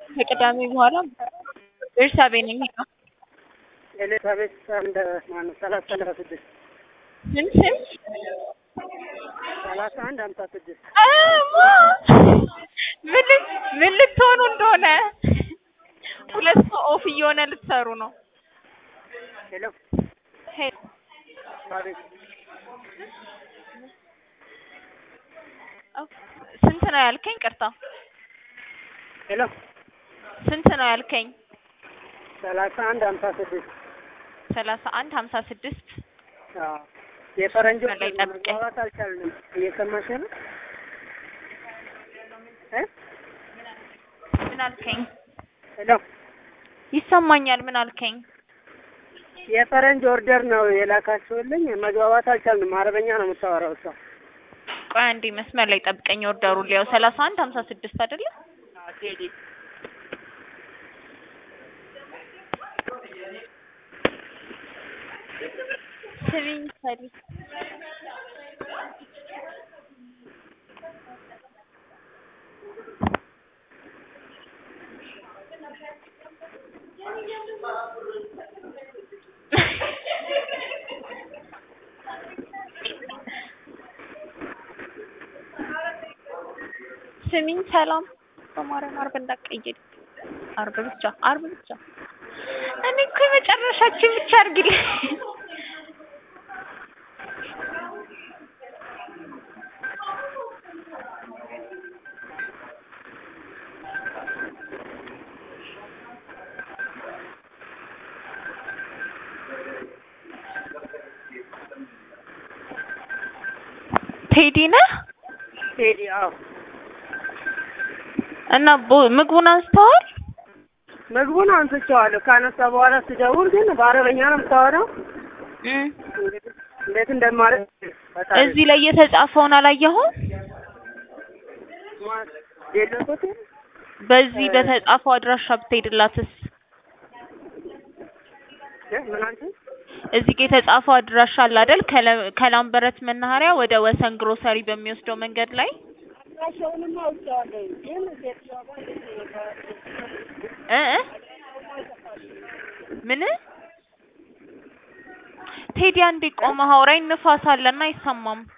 ከቅዳሜ በኋላ ቤርሳቤ ነኝ። ኤልሳቤት አንድ ማነው ሰላሳ ሰላሳ ስድስት ስንት ስንት ሰላሳ አንድ ሀምሳ ስድስት አማ ምን ል- ምን ልትሆኑ እንደሆነ ሁለት ሰው ኦፍ እየሆነ ልትሰሩ ነው። ሄሎ ሄ- አቤት ኦፍ- ስንት ነው ያልከኝ? ቅርታ ሄሎ ስንት ነው ያልከኝ? ሰላሳ አንድ ሀምሳ ስድስት ሰላሳ አንድ ሀምሳ ስድስት አዎ የፈረንጆች ላይ ጠብቀኝ። መግባባት አልቻልንም። እየሰማሽ ነው እ ምን አልከኝ? ሄሎ ይሰማኛል። ምን አልከኝ? የፈረንጅ ኦርደር ነው የላካችሁልኝ። መግባባት አልቻልንም። አረበኛ ነው የምታወራው እሷ። ቆይ አንዴ መስመር ላይ ጠብቀኝ። ኦርደሩ ሊያው ሰላሳ አንድ ሀምሳ ስድስት አይደለ? ቴዲ ስሚኝ ሰሊ ስሚኝ ሰላም በማርያም አርብ እንዳትቀይሪ አርብ ብቻ አርብ ብቻ እኔ እኮ የመጨረሻችን ብቻ አድርጊልኝ ቴዲ ነህ ቴዲ አዎ እና ቦ- ምግቡን አንስተዋል ምግቡን አንስቼዋለሁ። ካነሳ በኋላ ስደውል ግን በአረበኛ ነው የምታወራው። እም። እንግዲህ እንዴት እንደማለት ፈጣሪ እዚህ ላይ የተጻፈውን አላየኸውም ማ- የለቁት በዚህ በተጻፈው አድራሻ ብትሄድላትስ እ ምን አንቺ እዚህ ጋር የተጻፈው አድራሻ አለ አይደል ከለ- ከላምበረት መናኸሪያ ወደ ወሰን ግሮሰሪ በሚወስደው መንገድ ላይ አሻውንማ አውጥቼዋለሁ ግን ሴትዮዋ ጋር እ እ ምን ቴዲ አንዴ ቆመህ አውራኝ ንፋስ አለና አይሰማም